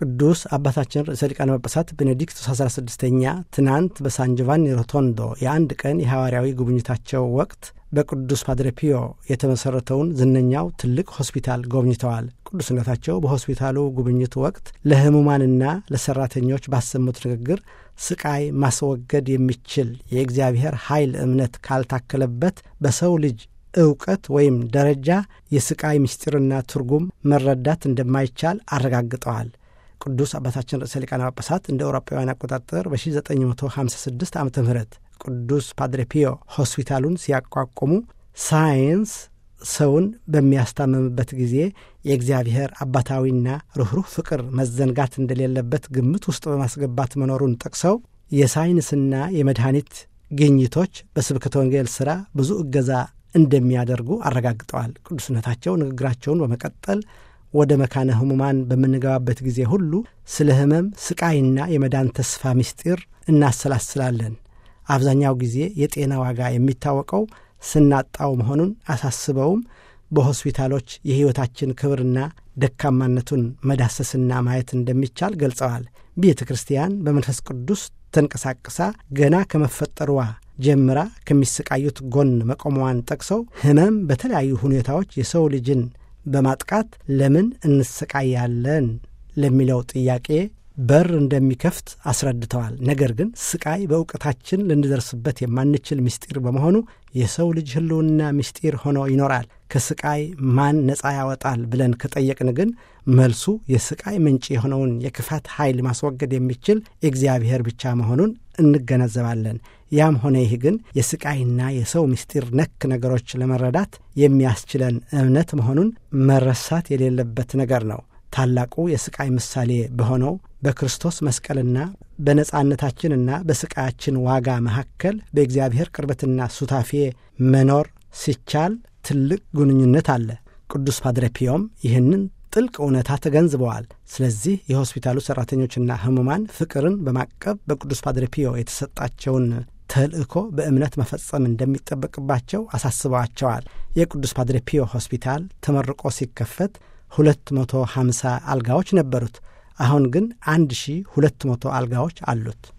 ቅዱስ አባታችን ርዕሰ ሊቃነ ጳጳሳት ቤኔዲክቱስ 16ኛ ትናንት በሳን ጆቫኒ ሮቶንዶ የአንድ ቀን የሐዋርያዊ ጉብኝታቸው ወቅት በቅዱስ ፓድሬ ፒዮ የተመሠረተውን ዝነኛው ትልቅ ሆስፒታል ጎብኝተዋል። ቅዱስነታቸው በሆስፒታሉ ጉብኝት ወቅት ለሕሙማንና ለሠራተኞች ባሰሙት ንግግር ስቃይ ማስወገድ የሚችል የእግዚአብሔር ኃይል እምነት ካልታከለበት በሰው ልጅ እውቀት ወይም ደረጃ የስቃይ ምስጢርና ትርጉም መረዳት እንደማይቻል አረጋግጠዋል። ቅዱስ አባታችን ርዕሰ ሊቃነ ጳጳሳት እንደ አውሮፓውያን አቆጣጠር በ1956 ዓ ም ቅዱስ ፓድሬ ፒዮ ሆስፒታሉን ሲያቋቁሙ ሳይንስ ሰውን በሚያስታምምበት ጊዜ የእግዚአብሔር አባታዊና ርኅሩህ ፍቅር መዘንጋት እንደሌለበት ግምት ውስጥ በማስገባት መኖሩን ጠቅሰው የሳይንስና የመድኃኒት ግኝቶች በስብከተ ወንጌል ሥራ ብዙ እገዛ እንደሚያደርጉ አረጋግጠዋል። ቅዱስነታቸው ንግግራቸውን በመቀጠል ወደ መካነ ሕሙማን በምንገባበት ጊዜ ሁሉ ስለ ሕመም ስቃይና የመዳን ተስፋ ምስጢር እናሰላስላለን። አብዛኛው ጊዜ የጤና ዋጋ የሚታወቀው ስናጣው መሆኑን አሳስበውም በሆስፒታሎች የሕይወታችን ክብርና ደካማነቱን መዳሰስና ማየት እንደሚቻል ገልጸዋል። ቤተ ክርስቲያን በመንፈስ ቅዱስ ተንቀሳቅሳ ገና ከመፈጠሯ ጀምራ ከሚሰቃዩት ጎን መቆሟን ጠቅሰው ሕመም በተለያዩ ሁኔታዎች የሰው ልጅን በማጥቃት ለምን እንሰቃያለን ለሚለው ጥያቄ በር እንደሚከፍት አስረድተዋል። ነገር ግን ስቃይ በእውቀታችን ልንደርስበት የማንችል ምስጢር በመሆኑ የሰው ልጅ ሕልውና ምስጢር ሆኖ ይኖራል። ከስቃይ ማን ነፃ ያወጣል ብለን ከጠየቅን ግን መልሱ የስቃይ ምንጭ የሆነውን የክፋት ኃይል ማስወገድ የሚችል እግዚአብሔር ብቻ መሆኑን እንገነዘባለን። ያም ሆነ ይህ ግን የስቃይና የሰው ምስጢር ነክ ነገሮች ለመረዳት የሚያስችለን እምነት መሆኑን መረሳት የሌለበት ነገር ነው። ታላቁ የስቃይ ምሳሌ በሆነው በክርስቶስ መስቀልና በነጻነታችንና በስቃያችን ዋጋ መካከል በእግዚአብሔር ቅርበትና ሱታፌ መኖር ሲቻል ትልቅ ግንኙነት አለ። ቅዱስ ፓድሬ ፒዮም ይህንን ጥልቅ እውነታ ተገንዝበዋል። ስለዚህ የሆስፒታሉ ሠራተኞችና ሕሙማን ፍቅርን በማቀብ በቅዱስ ፓድሬ ፒዮ የተሰጣቸውን ተልእኮ በእምነት መፈጸም እንደሚጠበቅባቸው አሳስበዋቸዋል። የቅዱስ ፓድሬ ፒዮ ሆስፒታል ተመርቆ ሲከፈት ሁለት መቶ ሀምሳ አልጋዎች ነበሩት። አሁን ግን አንድ ሺህ ሁለት መቶ አልጋዎች አሉት።